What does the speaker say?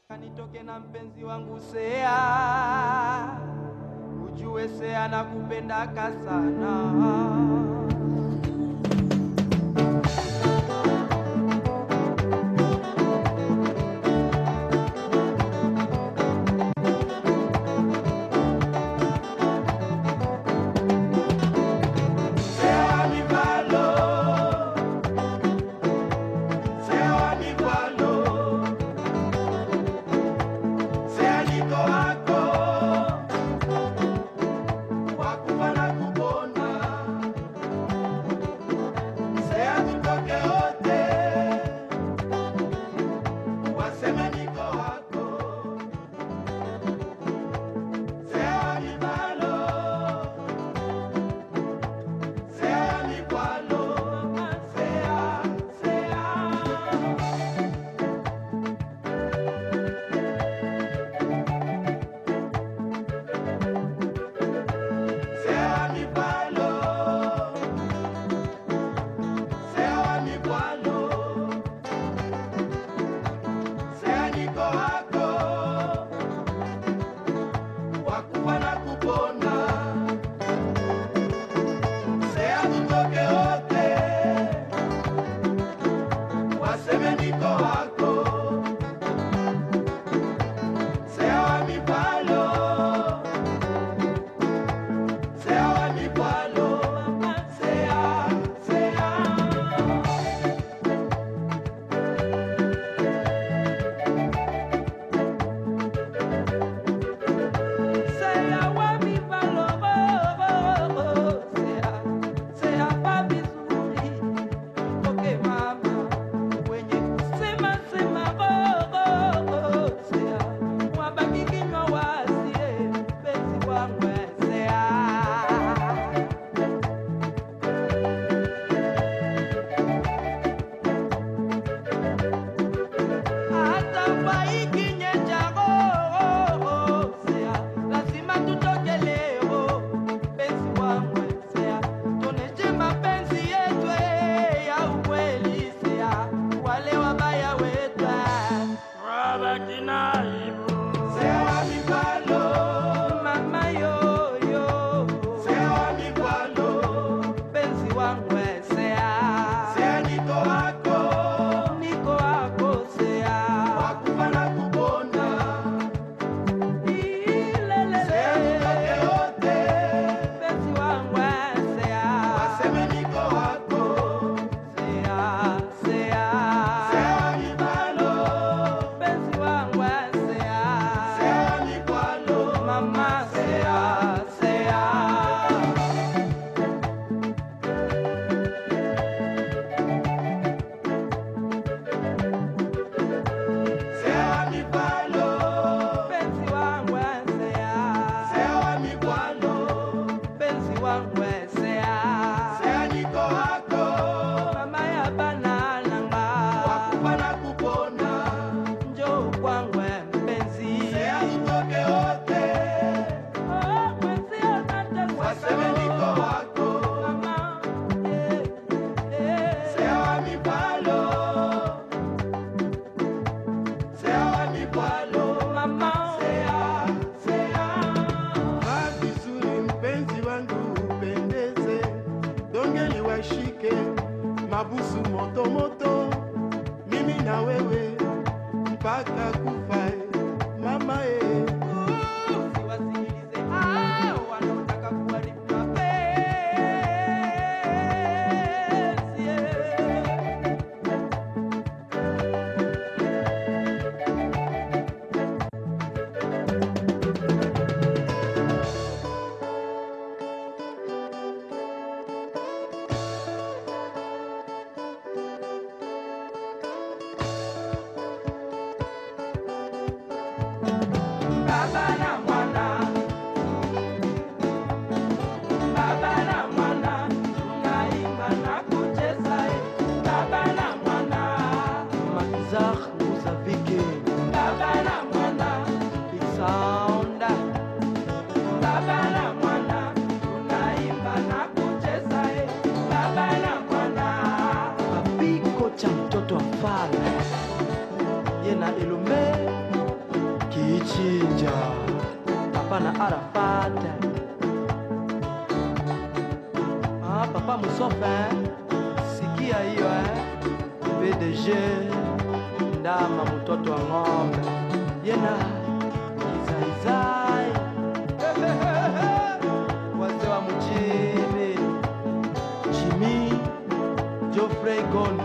Kanitoke na mpenzi wangu Sea, ujue Sea nakupendaka sana. Sea mi palo, Sea mi palo, Sea niko wako, wakufa na kupona. Sea tutoke wote, waseme niko wako. Sea mi palo, Sea mi palo, sea, sea. Sea mi palo, sea mi palo, sea niko wako, wakufa na kupona. Sea tutoke wote, waseme niko wako. Sea mi palo. Sea mi palo, sea, sea. Sea wa mi palo, oh, oh, oh, sea, sea pa vizuri, toke mama, wenye kusema sema, oh, oh, oh, sea, wabaki kinywa wasie, penzi wangu sea. hata paikinye chago sea lazima tutoke leo penzi wangu sea tuoneshe mapenzi yetu ya ukweli sea wale wabaya wetu wabaki na aibu sea mipalo mama yoyo sea mipalo penzi wangu sea sea niko wako niko wako sea wakufa na kupona ilele sea nitoke wote penzi wangu sea waseme niko wako sea sea sea mipalo penzi wangu sea sea mipalo mama sea sea Sea mi palo, penzi wangu sea. Sea mi palo, penzi wangu sea. Sea niko wako, mama ya banalanga. Wakufa na kupona, njoo kwangu mpenzi. Sea tutoke wote, oh, mpenzi anataka. Waseme niko wako, mama, yeah, yeah. Sea mi palo. Sea mi palo, mama. Sea, sea. Vaa vizuri mpenzi wangu upendeze, dongeli washike mabusu moto moto, mimi na wewe mpaka kufa eh, mama eh. Usiwasikilize hao wanaotaka kuharibu mapenzi, yeah. Baba na mwana, baba na mwana, tunaimba na kucheza, eh. baba na mwana, Makizar Muzavike, baba na mwana, Big Sound, baba na mwana, tunaimba na kucheza, eh. baba na mwana, Papiko cha mtoto wa mfalme, ye na Elombe Kichinja, hapana Arafat. Ah, papa Musofe, sikia hiyo eh? PDG ndama mtoto wa ng'ombe yena kizaizai wazee wa mjini Jimmy Geoffrey Gondo